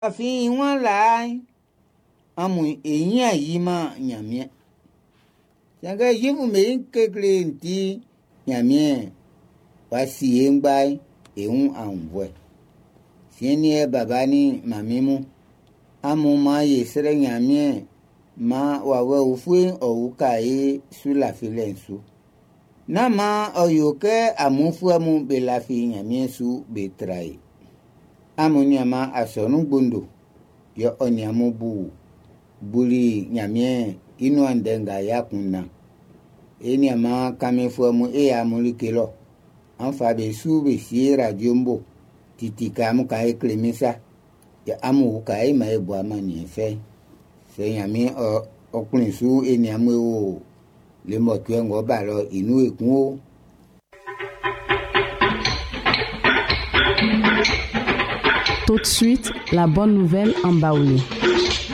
àfi wọn là á amu èyí àyí máa nyàmíẹ sànkà yífu mèyí kékeré ntí nyàmíẹ wá sí yé ńgbà èhún àwùwẹ sìyẹn ẹ bàbá ní màmí mu amu máa yè sẹrẹ nyàmíẹ máa wàwẹ òfin ọwù káyé sùlàfilẹ nsú náà ọyọ kẹ àmúfúẹmú bẹlàfi nyàmíẹ sù bẹtẹrà yìí amu nyama asọnu gbondo yọ ọnyàmú bu buli nyàmíẹ inú àndẹ̀ngà yà kùnà ènìyàmá kàmi fúẹmú èyà múlíkè lọ ànfà bẹ sù bẹ sí radio mbò títí kàmú kàyé kìlímísà yà amu wù kàyé mà ẹ bu àmà nìyẹn fẹ sẹ nyàmí ọ ọkùnrin sù ènìyàmú wò lèmọ̀tò ẹ̀ ń wọ́ bà lọ inú èkún o. Tout de suite, la bonne nouvelle en Baoulé.